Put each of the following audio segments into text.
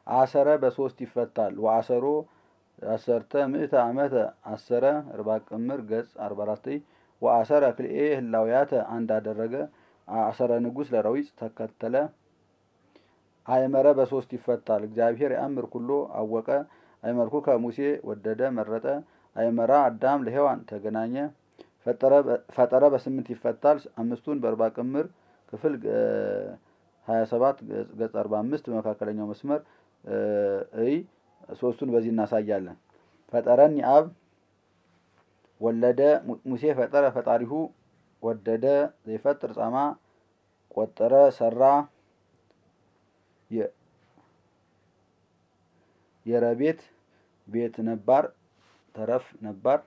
አሰረ በሶስት ይፈታል። ወአሰሮ አሰርተ ምእተ ዓመተ አሰረ እርባ ቅምር ገጽ አርባ አራት ወአሰረ ክልኤ ህላውያተ አንድ አደረገ። አሰረ ንጉሥ ለረዊፅ ተከተለ። አይመረ በሶስት ይፈታል። እግዚአብሔር የአምር ኩሎ አወቀ። አይመርኩ ከሙሴ ወደደ መረጠ። አይመራ አዳም ለሔዋን ተገናኘ። ፈጠረ በስምንት ይፈታል። አምስቱን በእርባ ቅምር ክፍል ሀያ ሰባት ገጽ አርባ አምስት በመካከለኛው መስመር እይ ሶስቱን በዚህ እናሳያለን። ፈጠረኒ አብ ወለደ ሙሴ ፈጠረ ፈጣሪሁ ወደደ ዘይፈጥር ጻማ ቆጠረ ሰራ የረቤት ቤት ነባር ተረፍ ነባር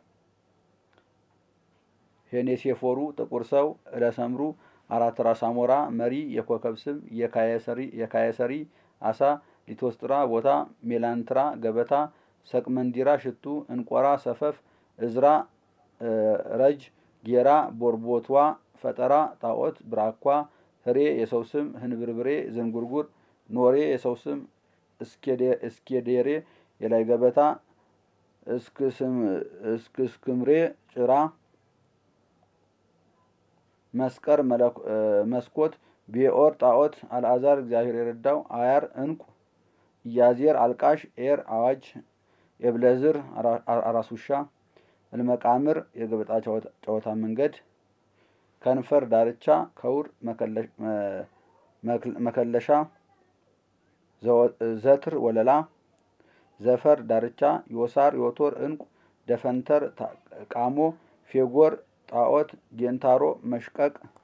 ሄኔሴፎሩ ጥቁር ሰው እለሰምሩ አራት ራስ አሞራ መሪ የኮከብ ስም የካየሰሪ አሳ ሊቶስጥራ ቦታ ሜላንትራ ገበታ ሰቅመንዲራ ሽቱ እንቆራ ሰፈፍ እዝራ ረጅ ጌራ ቦርቦቷ ፈጠራ ጣዖት ብራኳ ህሬ የሰው ስም ህንብርብሬ ዝንጉርጉር ኖሬ የሰው ስም እስኬዴሬ የላይ ገበታ እስክስክምሬ ጭራ መስቀር መስኮት ቤኦር ጣዖት አልዓዛር እግዚአብሔር የረዳው አያር እንቁ ኢያዜር አልቃሽ ኤር አዋጅ የብለዝር አራስ ውሻ እልመቃምር የገበጣ ጨዋታ መንገድ ከንፈር ዳርቻ ከውር መከለሻ ዘትር ወለላ ዘፈር ዳርቻ ዮሳር ዮቶር እንቁ ደፈንተር ቃሞ ፌጎር ጣዖት ጌንታሮ መሽቀቅ